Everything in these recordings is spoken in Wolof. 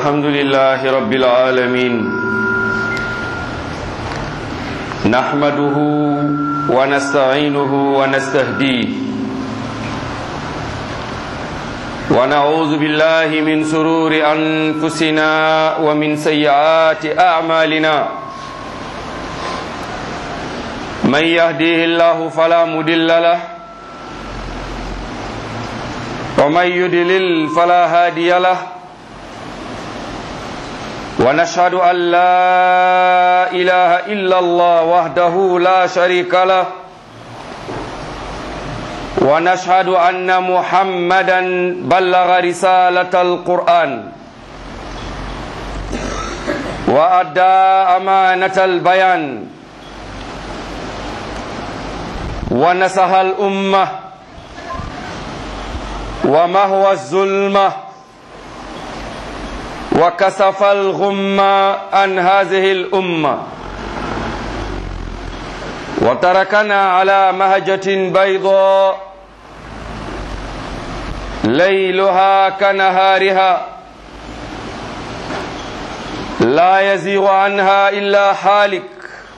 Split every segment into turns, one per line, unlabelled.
الحمد لله رب العالمين نحمده ونستعينه ونستهديه ونعوذ بالله من سرور أنفسنا ومن سيئات أعمالنا من يهديه الله فلا مدل له ومن يدلل فلا هادي له ونشهد أن لا إله إلا الله وحده لا شريك له ونشهد أن محمدا بلغ رسالة القرآن وأدى أمانة البيان ونصح الأمة ومهوى الظلمة وكسف الغمة عن هذه الأمة وتركنا على مهجة بيضاء ليلها كنهارها لا يزيغ عنها إلا حالك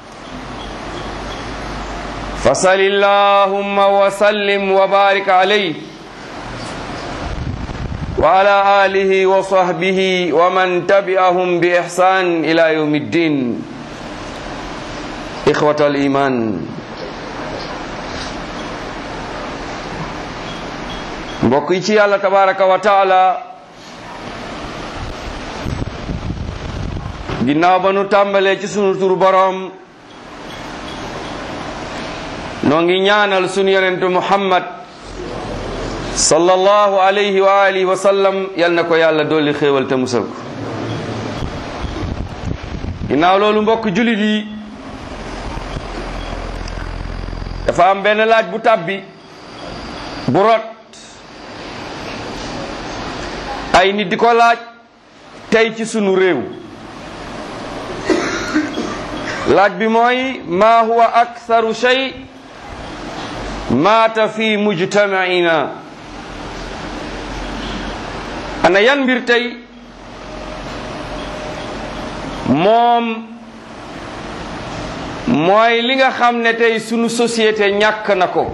فصل اللهم وسلم وبارك عليه وعلى آله وصحبه ومن تبعهم بإحسان إلى يوم الدين إخوة الإيمان mbokk yi ci yàlla tabaraka wa taala ginnaaw ba nu tàmbalee ci sunu turu boroom noo ngi ñaanal sunu yonentu muhammad sallallahu alayhi wa alihi wa sallam yal na ko yàlla dolli xéewal te musal ko ginnaaw loolu mbokk julit yi dafa am benn laaj bu tàbbi bu rot ay nit di ko laaj tey ci sunu réew laaj bi mooy ma huwa aktharu shay maata fi mujtamaina ana yan mbir tey moom mooy li nga xam ne tey sunu société ñàkk na ko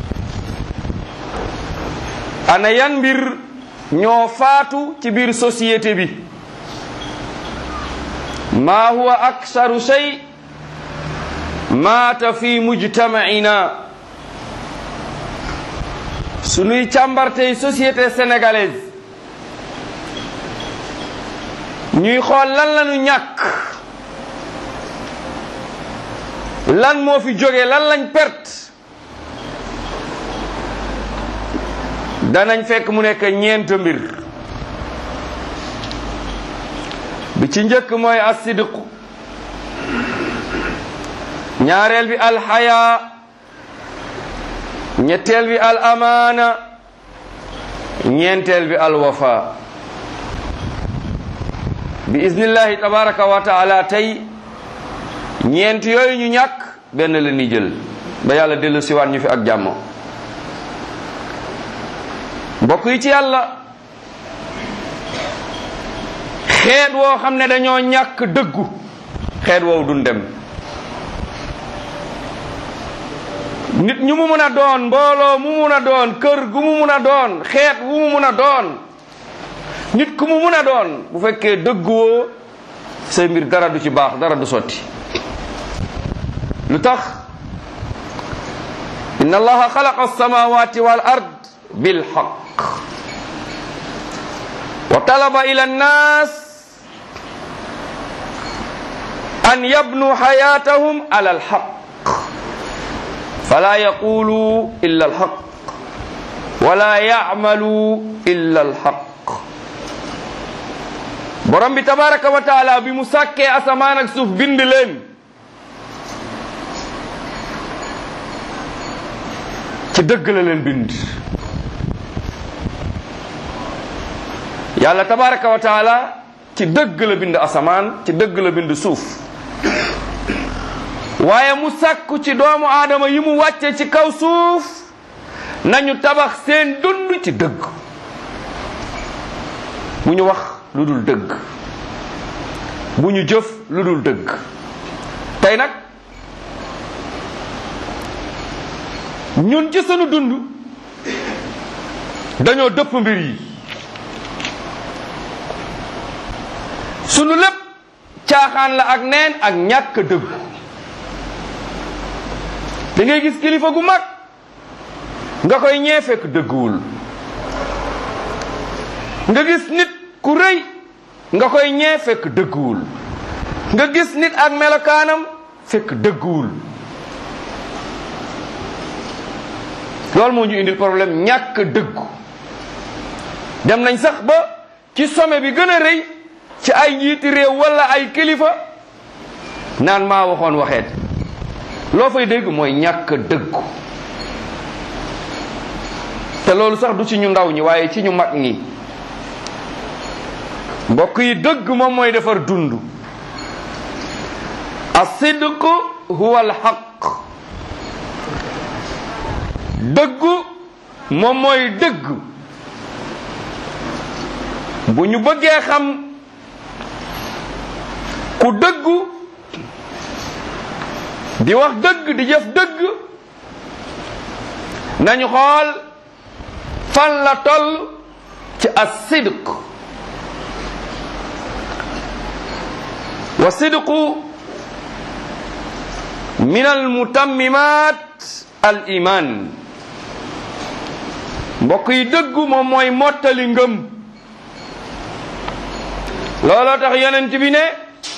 ana yan mbir ñoo faatu ci biir société bi ma huwa aksaru shay maata fi mujtamaina sunuy càmbar tey société sénégalaise ñuy xool lan lañu ñàkk lan moo fi jóge lan lañ perte danañ fekk mu nekk ñeent mbir bi ci njëkk mooy asidqu ñaareel bi alxaya ñetteel bi al amaana ñeenteel bi alwafa bi iznillahi tabaraka wa taala tey ñeent yooyu ñu ñàkk benn la ni jël ba yàlla dellu siwaat ñu fi ak jàmm mbokk yi ci yàlla xeet woo xam ne dañoo ñàkk dëggu xeet woowu duñ dem nit ñu mu mun a doon mbooloo mu mun a doon kër gu mu mun a doon xeet wu mu mun a doon nit ku mu mun a doon bu fekkee dëgguwoo say mbir dara du ci baax dara du sotti lu tax inna allaha xalaqa alsamawati wal ard bilxaq wa talaba ila annas an yabnu xayatahum ala alxaq fala yaqulu illa alxaq wala yacmalu illa alxaq borom bi tabaraka wa taala bi mu sàkkee asamaan ak suuf bind leen ci dëgg la leen bind yàlla tabaraka wa taala ci dëgg la bind asamaan ci dëgg la bind suuf waaye mu sàkku ci doomu aadama yi mu wàcce ci kaw suuf nañu tabax seen dund ci dëgg bu ñu wax lu dul dëgg bu ñu jëf lu dul dëgg tey nag ñun ci sunu dund dañoo dëpp mbir yi sunu lépp caaxaan la ak neen ak ñàkk dëgg da ngay gis kilifa gu mag nga koy ñee fekk dëgguwul nga gis nit ku rëy nga koy ñee fekk dëgguwul nga gis nit ak melokaanam fekk dëgguwul loolu moo ñu indil problème ñàkk dëggu dem nañ sax ba ci sommet bi gën a rëy ci ay njiiti réew wala ay kilifa naan maa waxoon waxeet loo fay dégg mooy ñàkk dëggu te loolu sax du ci ñu ndaw ñi waaye ci ñu mag ñi mbokk yi dëgg moom mooy defar dund asidq huwa alxaq dëggu moom mooy dëgg bu ñu bëggee xam ku dëggu di wax dëgg di jëf dëgg nañu xool fan la toll ci as-sidq wa sidqu min almutammimat al iman mbokk yi dëggu moom mooy mottali ngëm looloo tax yonent bi ne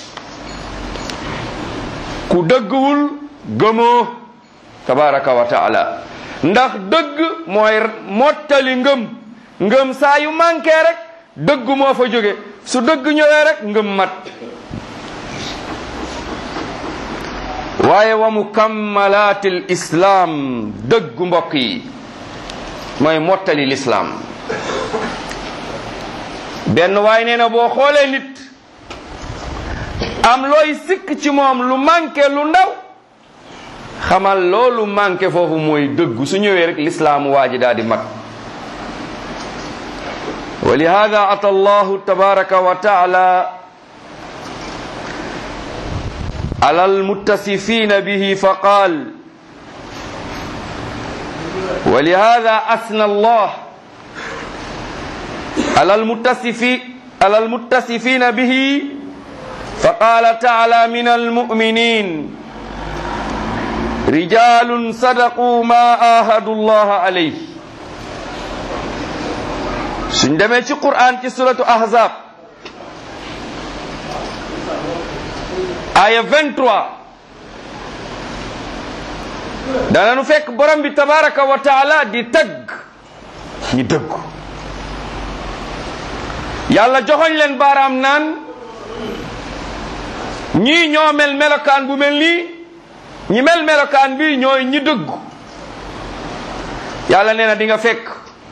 ku dëgguwul gëmoo tabaraka wa taala ndax dëgg mooy mottali ngëm ngëm saa yu manqué rek dëgg moo fa jóge su dëgg ñëwee rek ngëm mat waaye wa mukammalaatil islaam dëggu mbokk yi mooy mottali lislaam benn waay nee na boo xoolee nit am looy sikk ci moom lu manqué lu ndaw xamal loolu manqué foofu mooy dëggu su ñëwee rek lislaam waa ji daal di mat wa lihada ata allahu tabaraka wa taala على المتصفين به فقال ولهذا أثنى الله على المتصفين على المتصفين به فقال تعالى من المؤمنين رجال صدقوا ما آهدوا الله عليه سندمي في قرآن في سورة أحزاب aya 23 dananu fekk borom bi tabaraka wa taala di tagg ñi dëggu yàlla joxoñ leen baaraam naan ñii ñoo mel melokaan bu mel nii ñi mel melokaan bi ñooy ñi dëggu yàlla nee na di nga fekk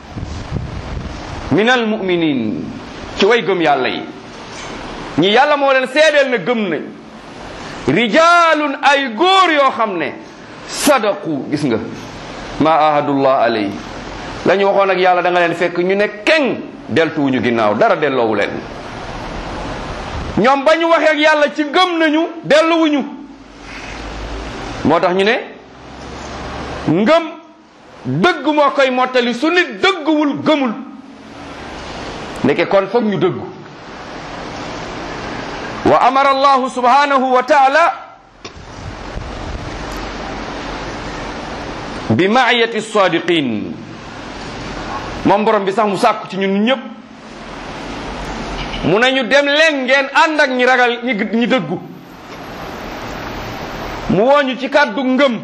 minal muminin ci way gëm yàlla yi ñi yàlla moo leen seedeel na gëm nañ rijalun ay góor yoo xam ne sadaqu gis nga ma ahadullah alayhi la ñu waxoon ak yàlla da nga leen fekk ñu ne keng deltuwuñu ginnaaw dara delloowu leen ñoom ba ñu waxee ak yàlla ci gëm nañu delluwuñu moo tax ñu ne ngëm dëgg moo koy mottali su nit dëgguwul gëmul ndeke kon foog ñu dëggu wa amara allahu subhanahu wa taala bi maayati sadiqin moom borom bi sax mu sàkku ci ñun ñëpp mu nañu dem leen ngeen ànd ak ñi ragal ñi ñi dëggu mu wooñu ci kàddu ngëm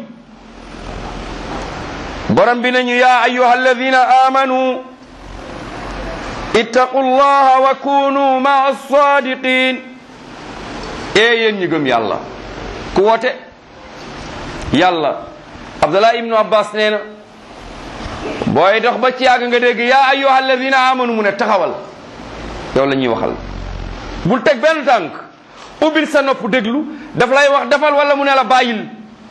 borom bi nañu yaa ayuha alladina amanu ittaqu llaha wa kunu maa sadiqin ee yéen ñi gëm yàlla ku woote yàlla abdullah ibnu abbas nee na booy dox ba ci yàgg nga dégg yaa ayyuha alladina amanu mu ne taxawal yow la ñuy waxal bul teg benn tànk ubbil sa nopp déglu daf lay wax defal wala mu ne la bàyyil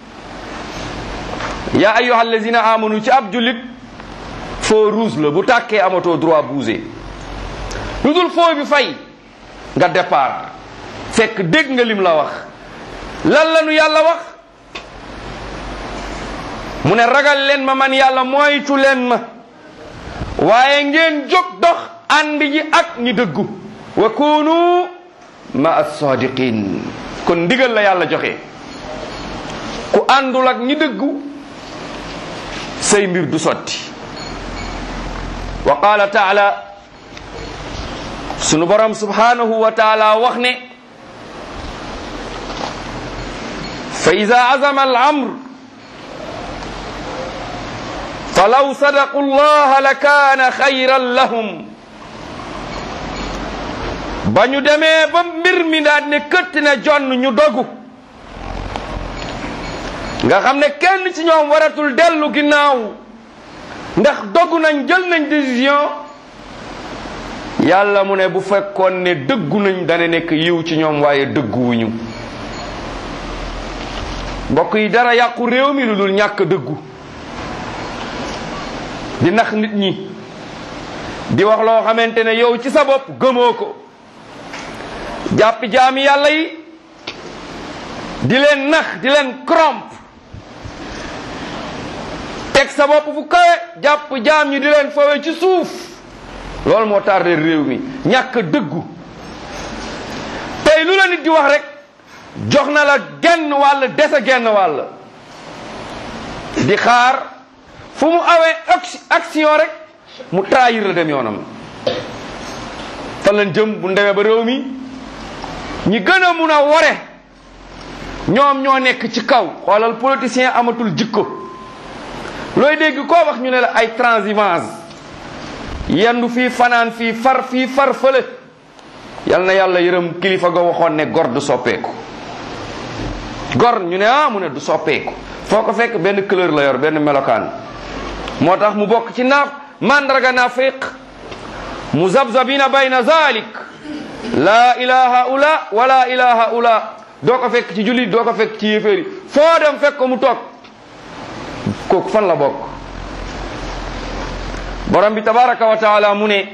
yaa ayyuha alladina amanu ci ab jullit feu rouge la bu tàkkee amatoo droit bouger lu dul feu bi fay nga départ fekk dégg nga lim la wax lan la nu yàlla wax mu ne ragal leen ma man yàlla moytu leen ma waaye ngeen jóg dox ànd ji ak ñi dëggu wa kunu ma as-sadiqin kon ndigal la yàlla joxe ku àndul ak ñi dëggu say mbir du sotti wa qala taala sunu borom subhanahu wa taala wax ne fa ida azama al amr falaw sadaqu llaha la kaana xayran lahum ba ñu demee ba mbir mi daal ne këtt ne jonn ñu dogu nga xam ne kenn ci ñoom waratul dellu ginnaaw ndax dogu nañ jël nañ décision yàlla mu ne bu fekkoon ne dëggu nañ dana nekk yiw ci ñoom waaye dëgguwuñu mbokk yi dara yàqu réew mi lu dul ñàkk dëggu di nax nit ñi di wax loo xamante ne yow ci sa bopp gëmoo ko jàpp jaami yàlla yi di leen nax di leen corrompre teg sa bopp fu kawe jàpp jaam ñi di leen fawe ci suuf loolu moo tardé réew mi ñàkk dëggu tey lu la nit di wax rek jox na la genn wàll dese genn wàll di xaar fu mu awee action rek mu trahir la dem yoonam fan lañ jëm bu ndemee ba réew mi ñi gën a mun a ware ñoom ñoo nekk ci kaw xoolal politicien amatul jikko looy dégg koo wax ñu ne la ay transhumance yendu fii fanaan fii far fii far fële yal na yàlla yërëm kilifa ga waxoon ne gor du soppeeku gor ñu ne ah mu ne du soppeeku foo ko fekk benn couleur la yor benn melokaan moo tax mu bokk ci naaf mandarga naafiq muzabzabina bayna zalik laa ilaha ula wala ilaha ula doo ko fekk ci jullit doo ko fekk ci yéeféeri foo dem fekk ko mu toog kooku fan la bokk borom bi tabaraka wa taala mu ne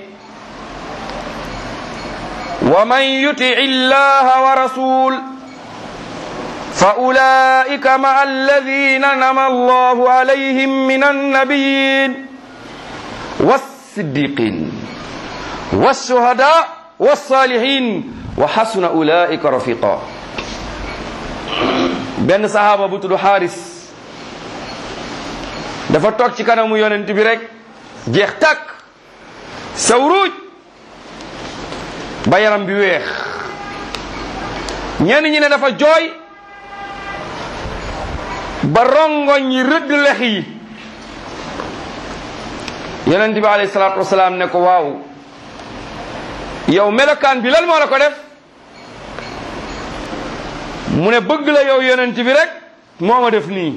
wa man yuti illaha wa rasul fa ulaika maa alladina nama allahu alayhim min annabiyin wassiddiqin wassuhada wassalihin wa xasuna ulaika rafiqa benn sahaaba bu tudd xaaris dafa toog ci kanamu yonent bi rek jeex tàkk sawruuj ba yaram bi weex ñenn ñi ne dafa jooy ba rongoñ yi rëdd lex yi yonent bi alayhi salaatu wasalaam ne ko waaw yow melokaan bi lan moo la ko def mu ne bëgg la yow yonent bi rek moo ma def nii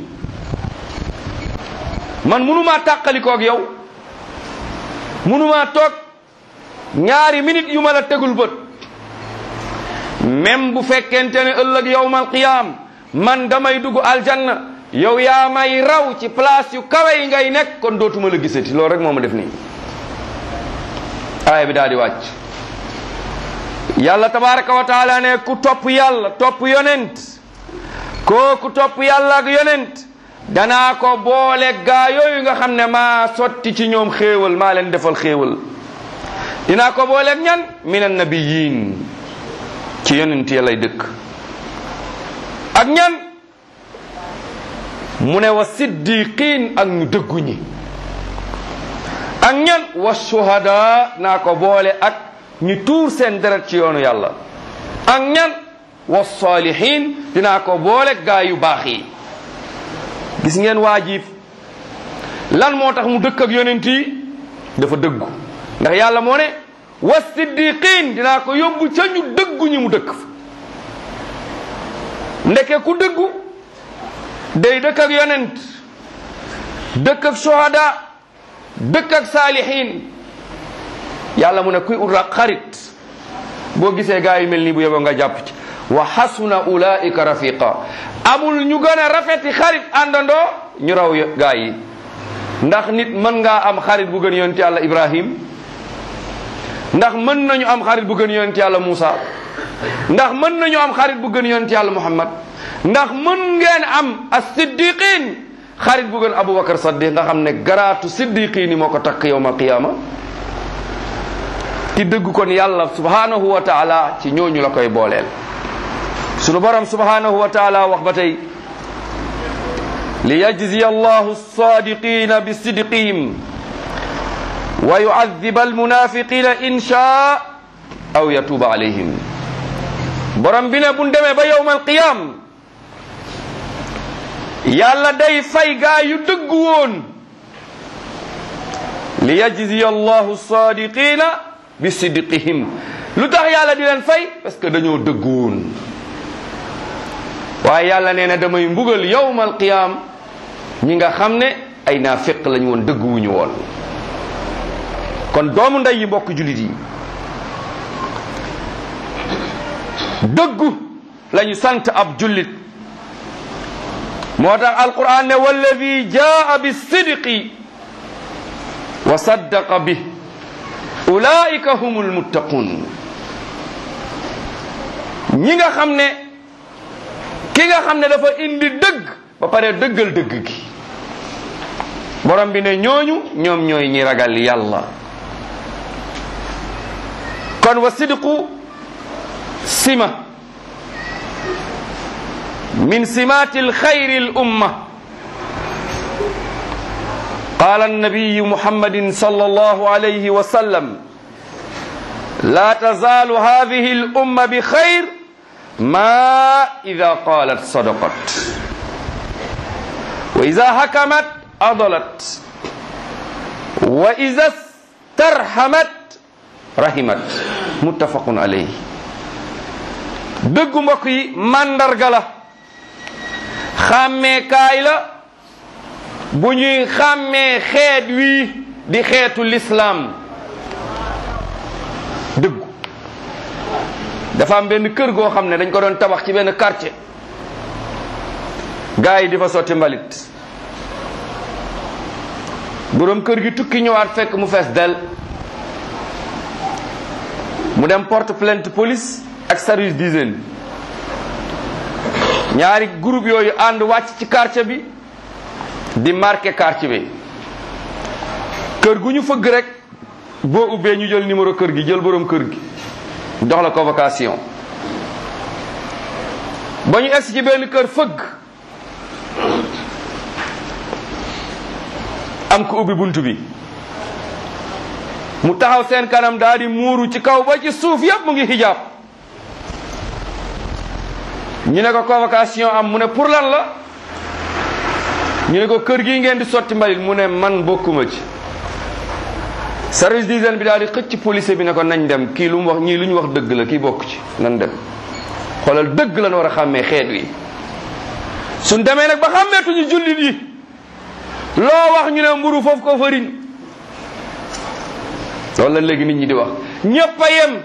man munumaa tàqalikoog yow munumaa toog ñaari minute yu ma la tegul bët même bu fekkente ne ëllëg yowmal qiyaam man damay dugg aljanna yow yaa may raw ci place yu kawe yi ngay nekk kon dootuma la gisati loolu rek moo ma def nii aaya bi daal di wàcc yàlla tabaraka wa taala ne ku topp yàlla topp yonent kooku topp yàlla ak yonent danaa ko boole gaa yooyu nga xam ne maa sotti ci ñoom xéewal maa leen defal xéewal dinaa ko booleeg ñan min annabiyin ci yonent ya lay dëkk ak ñan mu ne wa siddiqin ak ñu dëggu ñi ak ñan wa shuhada naa ko boole ak ñu tuur seen deret ci yoonu yàlla ak ñan wa salihin dinaa ko boole gaa yu baax yi gis ngeen waajib lan moo tax mu dëkk ak yonent yi dafa dëggu ndax yàlla moo ne wa siddiqin dinaa ko yóbbu ca ñu dëggu ñi mu dëkk fa ndeke ku dëggu day dëkk ak yonent dëkk ak shuhada dëkk ak saalihin yàlla mu ne kuy ut xarit boo gisee gaa yi mel nii bu yeboo nga jàpp ci wa xasuna ulaika rafiqa amul ñu gën a rafeti xarit àndandoo ñu raw gaa yi ndax nit mën ngaa am xarit bu gën yonent yàlla ibrahim ndax mën nañu am xarit bu gën yonent yàlla Muusa ndax mën nañu am xarit bu gën yonent yàlla muhammad ndax mën ngeen am as-siddiqin xarit bu gën abubakar saddiq nga xam ne garaatu siddiqin yi moo ko takk yowmal qiyaama ci dëgg kon yàlla subhanahu wa taala ci ñooñu la koy booleel sunu borom subhanahu wa taala wax ba tey li yajziya allahu as-sadiqina bi sidqihim wa yu'adhiba al-munafiqina in shaa aw yatuba alayhim borom bi ne bu demee ba yowmal qiyam yàlla day fay gaa yu dëgg woon li yajziya allahu sadiqina bi sidqihim lu tax yàlla di leen fay parce que dañoo dëgg woon waaye yàlla nee na damay mbugal yowmal qiyam ñi nga xam ne ay naafiq lañ woon dëgg wuñu woon kon doomu ndey yi mbokk julit yi dëggu lañu sant ab jullit moo tax alquran ne walladi jaa bi sidqi wa saddaqa bi ulaika humul muttaqun ñi nga xam ne ki nga xam ne dafa indi dëgg ba pare dëggal dëgg gi borom bi ne ñooñu ñoom ñooy ñi ragal yàlla kon wa sidqu sima min simati alxayri الأمة قال النبي محمد صلى الله عليه وسلم لا تزال هذه الأمة بخير ما إذا قالت صدقت وإذا حكمت أضلت وإذا استرحمت rahimat muttafaqun alayhi dëggu mbokk yi màndarga la xàmmeekaay la bu ñuy xàmmee xeet wii di xeetu lislaam dëggu dafa am benn kër goo xam ne dañ ko doon tabax ci benn quartier gaa yi di fa sotti mbalit boroom kër gi tukki ñëwaat fekk mu fees del mu dem porte plainte police ak service d'hygiène ñaari groupe yooyu ànd wàcc ci quartier bi di marqué quartier bi kër gu ñu fëgg rek boo ubbee ñu jël numéro kër gi jël borom kër gi jox la convocation ba ñu egsi ci benn kër fëgg am ko ubbi bunt bi mu taxaw seen kanam daal di muuru ci kaw ba ci suuf yépp mu ngi xijaab ñu ne ko convocation am mu ne pour lan la ñu ne ko kër gi ngeen di sotti mbalit mu ne man bokkuma ci service d'hygiène bi daal di xëcc police bi ne ko nañ dem kii lu mu wax ñii lu ñu wax dëgg la kii bokk ci nan dem xoolal dëgg lan war a xàmmee xeet wi suñ demee nag ba xàmmeetuñu jullit yi loo wax ñu ne mburu foofu ko fëriñ loolu la léegi nit ñi di wax ñépp a yem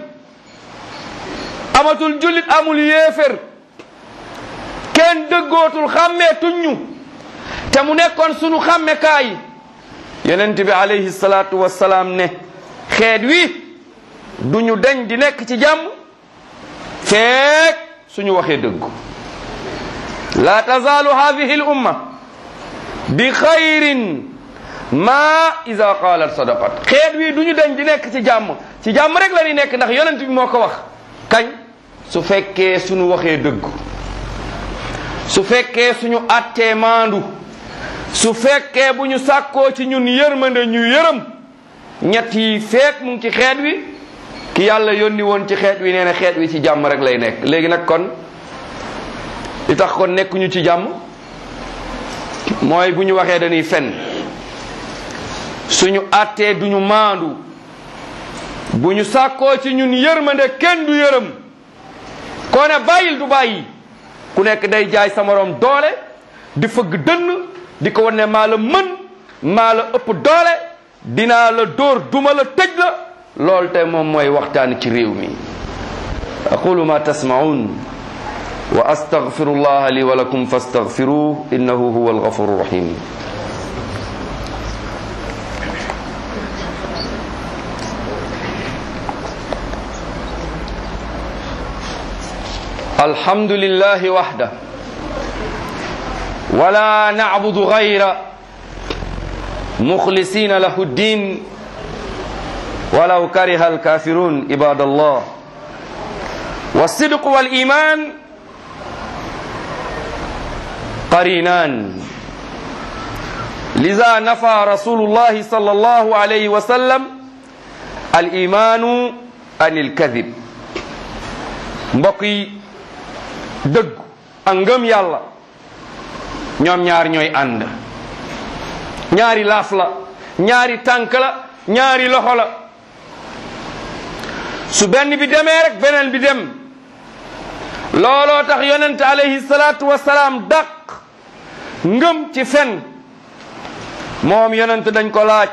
amatul jullit amul yéefér kenn dëggootul xàmmeetuñ ñu te mu nekkoon sunu xàmmekaay yonent bi alayhi salaatu wassalaam ne xeet wi du ñu deñ di nekk ci jàmm feek suñu waxee dëggu la tazaalu hadihi l umma bi xayrin ma ida qaalat sadaqat xeet wi du ñu deñ di nekk ci jàmm ci jàmm rek la ñuy nekk ndax yonent bi moo ko wax kañ su fekkee suñu waxee dëggu su fekkee suñu attee maandu su fekkee bu ñu sàkkoo ci ñun yërmande ñu yërëm ñett yi feek mu ngi ci xeet wi ki yàlla yónni woon ci xeet wi nee na xeet wi ci jàmm rek lay nekk léegi nag kon li tax kon nekkuñu ci jàmm mooy bu ñu waxee dañuy fen suñu attee duñu maandu bu ñu sàkkoo ci ñun yërmande kenn du yërëm koo ne bàyyil du bàyyi ku nekk day jaay sa morom doole di fëgg dënn di ko wan ne maa la mën maa la ëpp doole dinaa la dóor duma la tëj la loolu te moom mooy waxtaan ci réew mi aqulu ma tasmaun wa astaghfiru llaha li wa lakum fastaghfiruh innahu huwa alghafuru rahim الحمد لله وحده ولا نعبد غيره مخلصين له الدين ولو كره الكافرون عباد الله والصدق والإيمان قرينان لذا نفى رسول الله صلى الله عليه وسلم الإيمان عن الكذب mbokk yi dëgg ak ngëm yàlla ñoom ñaar ñooy ànd ñaari laaf la ñaari tànk la ñaari loxo la su benn bi demee rek beneen bi dem looloo tax yonent alayhi salaatu wasalaam dàq ngëm ci fen moom yonent dañ ko laaj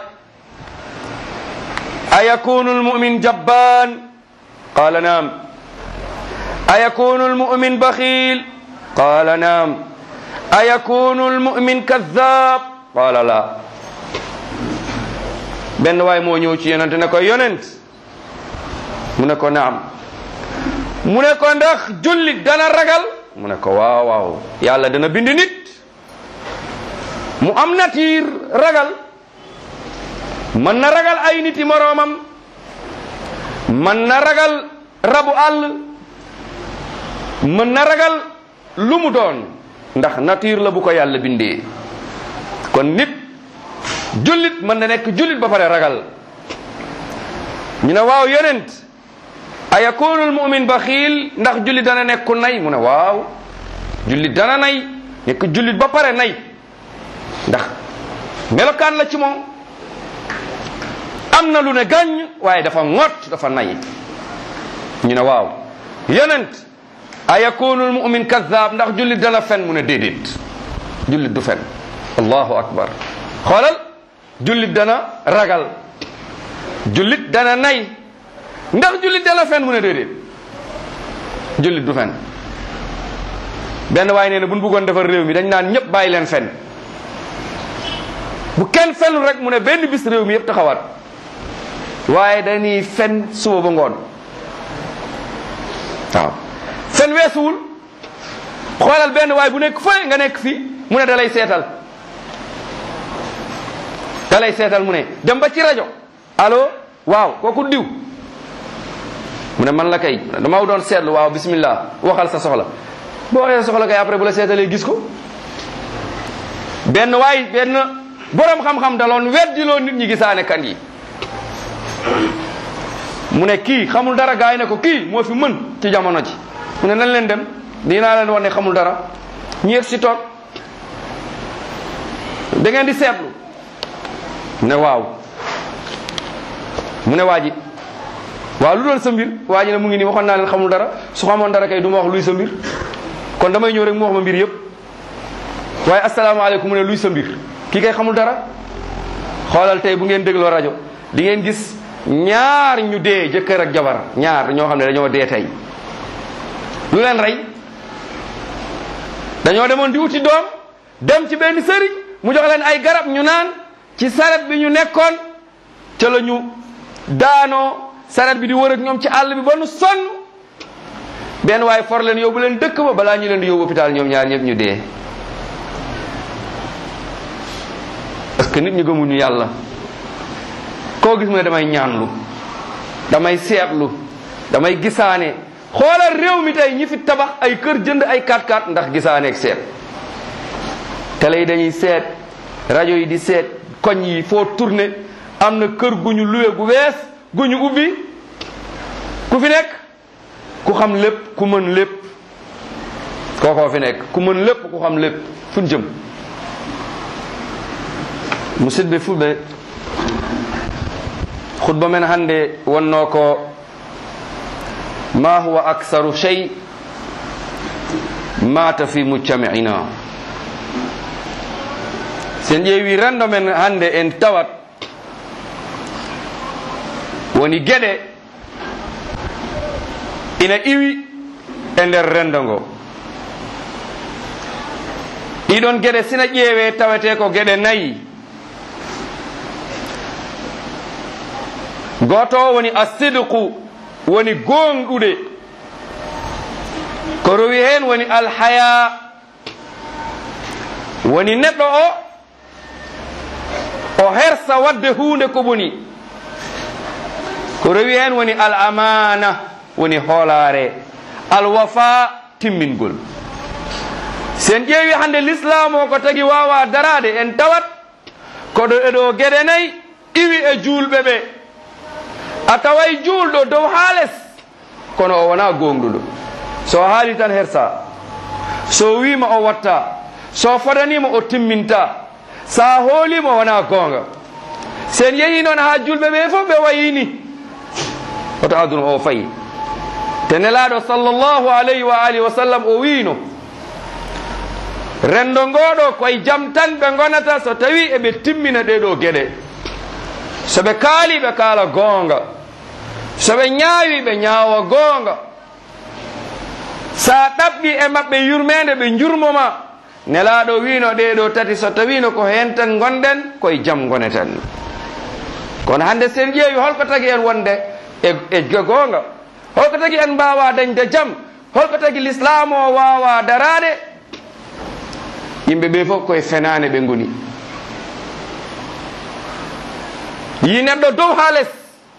ayakunu almumin jabbaan qaala naam ayakunu almumin baxiil qaala naam ayakunu almumin kaddaab qaala laa benn waay moo ñëw ci yonent ne ko yonent mu ne ko naam mu ne ko ndax jullit dana ragal mu ne ko waaw waaw yàlla dana bind nit mu am natiir ragal mën na ragal ay niti moroomam mën na ragal rabu àll mën na ragal lu mu doon ndax natiir la bu ko yàlla bindee kon nit jullit mën na nekk jullit ba pare ragal ñu ne waaw yonent a yakunu almumin baxiil ndax jullit dana nekk ku nay mu ne waaw jullit dana nay nekk jullit ba pare nay ndax melokaan la ci moom am na lu ne gàññ waaye dafa ŋott dafa nay ñu ne waaw yonent a yakunu almumin kaddaab ndax jullit dana fen mu ne déedéet jullit du fen allahu akbar xoolal jullit dana ragal jullit dana nay ndax jullit dana fen mu ne déedéet jullit du fen benn waaye nee na bu ñu bëggoon defar réew mi dañ naan ñëpp bàyyi leen fen bu kenn fenul rek mu ne benn bis réew mi yëpp taxawaat waaye dañuy fen suba ba ngoon waaw fen weesuwul xoolal benn waaye bu nekk fële nga nekk fii mu ne da lay seetal da lay seetal mu ne dem ba ci rajo allo waaw kooku diw mu ne man la kay dama doon seetlu waaw bismillah waxal sa soxla boo waxee sa soxla kay après bu la seetalee gis ko benn waay benn borom xam-xam daloon weddiloo nit ñi gisaane kan yi mu ne kii xamul dara gaay ne ko kii moo fi mën ci jamono ji mu ne nan leen dem dinaa leen wax ne xamul dara ñu yegg si toog da ngeen di seetlu mu ne waaw mu ne waa ji waaw lu doon sa mbir waa ji ne mu ngi nii waxoon naa leen xamul dara su xamoon dara kay du ma wax luy sa mbir kon damay ñëw rek mu wax ma mbir yëpp waaye asalaamaaleykum mu ne luy sa mbir kii kay xamul dara xoolal tey bu ngeen dégloo rajo di ngeen gis ñaar ñu dee jëkkër ak jabar ñaar ñoo xam ne dañoo dee tey lu leen rey dañoo demoon di wuti doom dem ci benn sëriñ mu jox leen ay garab ñu naan ci saret bi ñu nekkoon ca la ñu daanoo saret bi di wër ak ñoom ci àll bi ba nu sonn benn waaye for leen yóbbu leen dëkk ba balaa ñu leen di yóbbu hôpital ñoom ñaar ñëpp ñu dee parce que nit ñi gëmuñu yàlla koo gis mu ne damay ñaanlu damay seetlu damay gisaane xoolal réew mi tey ñi fi tabax ay kër jënd ay 4x4 ndax gisaane ak seet télé yi dañuy seet rajo yi di seet koñ yi foo tourné am na kër gu ñu luwe gu wees gu ñu ubbi ku fi nekk ku xam lépp ku mën lépp kookoo fi nekk ku mën lépp ku xam lépp fu ñu jëm musidɓe fulɓe khutba men hannde wonno ko ma huwa aksaru chey mata fi mujtami'ina sen ƴeewi rendo men hannde en tawat woni geɗe ina iwi e nder rendo ngo ɗiɗon geɗe sina ƴeewe tawete ko geɗe nayi goto woni asidqu woni gonɗude ko rowi hen woni alhaya woni neɗɗo o o hersa wadde hunde ko boni ko rowi hen woni al amana woni hoolare alwafa timmingol sen ƴeewi hande l'islam o ko tagi wawa darade en tawat koɗo eɗo gueɗe nayyi iwi e julɓe ɓe a taway julɗo dow ha less kono o wona gonɗuɗo so haali tan hersa so wima o watta so fodanima o timminta sa hoolima o wona gonga sen yeehi noon ha julɓe ɓe fof ɓe wayini oto aduna o fayi te nelaɗo sallllahu alayhi wa alihi wa sallam o wino rendo ngoɗo koye jam tan ɓe gonata so tawi eɓe timmina ɗeɗo gueɗe soɓe kaali ɓe kaala goonga soɓe ñaawi ɓe ñaawa goonga sa ɗaɓɓi e maɓɓe yurmede ɓe jurmoma nelaɗo wino ɗeɗo tati so tawino ko hen tan gonɗen koye jam goneten kono hande sen ƴeewi holko tagi en wonde e e goonga holko tagi en mbawa dañde jam holko tagi l'islam o wawa darade yimɓe ɓe fof koye fenane ɓe goni yi neɗɗo dow ha less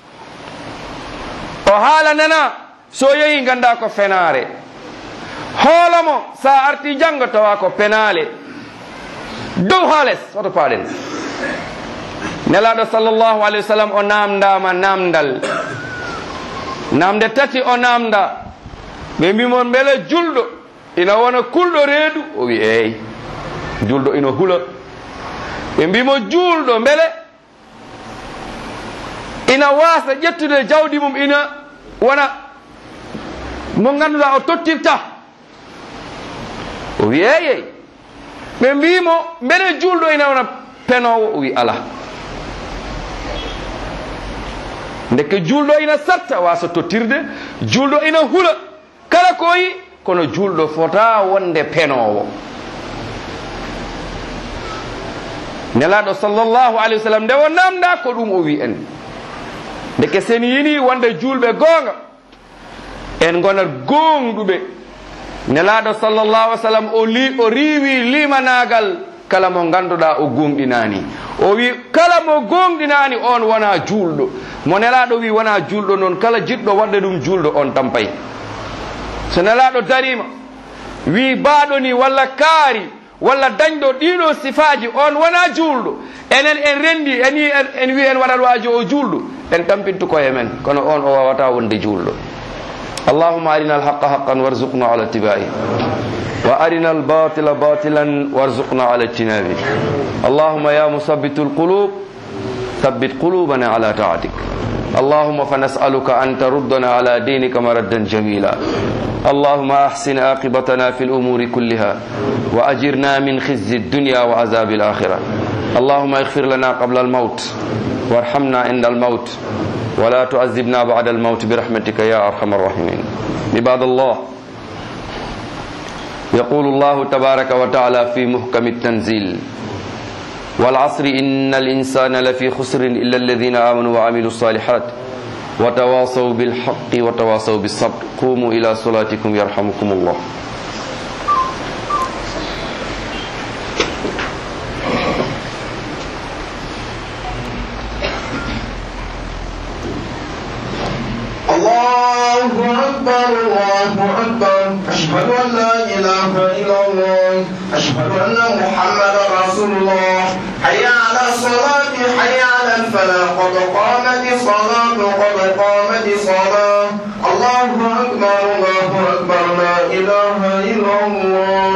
o haala nana so yeehi ganda ko fenare hoolomo sa arti janggo tawa ko penale dow ha less oto paaɗen nelaɗo sallllahu alayhi wa sallam o namdama namdal namde tati o namda ɓe mbimon beele julɗo ina wona kulɗo reedu o wi eyi julɗo ina hula ɓe mbimo julɗo beele ina wasa ƴettude jawdi mum ina wona mo ganduɗa o tottirta o wi eyey ɓe mbimo beele julɗo ina wona penowo o wi ala ndeke julɗo ina satta wasa tottirde julɗo ina hula kala koyi kono julɗo fota wonde penowo nelaɗo sallllahu alayhi wa sallam nde o namda ko ɗum o wi en ndeke sen yini wonde julɓe goonga en gonat gonɗuɓe nelaɗo sallllahu alih sallam o li o riwi limanagal kala mo ganduɗa o gonɗinani o wi kala mo gonɗinani on wona julɗo mo nelaɗo wi wona julɗo noon kala jiɗɗo wadde ɗum julɗo on tampay so nelaɗo darima wi baɗo ni walla kaari walla dañɗo ɗiɗo sifaji on wona julɗo enen en rendi en wi en wi en waɗat waji o julɗo en tampintu koye men kono on o wawata wonde julɗo اللهم أرنا الحق حقا وارزقنا على اتباعه وأرنا الباطل باطلا وارزقنا على اجتنابه اللهم يا مثبت القلوب ثبت قلوبنا على طاعتك اللهم فنسألك أن تردنا على دينك مردا جميلا اللهم أحسن عاقبتنا في الأمور كلها وأجرنا من خزي الدنيا وعذاب الآخرة اللهم اغفر لنا قبل الموت وارحمنا عند الموت ولا تعذبنا بعد الموت برحمتك يا أرحم الراحمين عباد الله يقول الله تبارك وتعالى في محكم التنزيل والعصر إن الإنسان لفي خسر إلا الذين آمنوا وعملوا الصالحات وتواصوا بالحق وتواصوا بالصبر قوموا إلى صلاتكم يرحمكم الله
الله أكبر الله أكبر أشهد أن لا إله إلا الله أشهد أن محمدا رسول الله حي على الصلاة حي على الفلاح قد قامت الصلاة قد قامت الصلاة الله أكبر الله أكبر لا إله إلا الله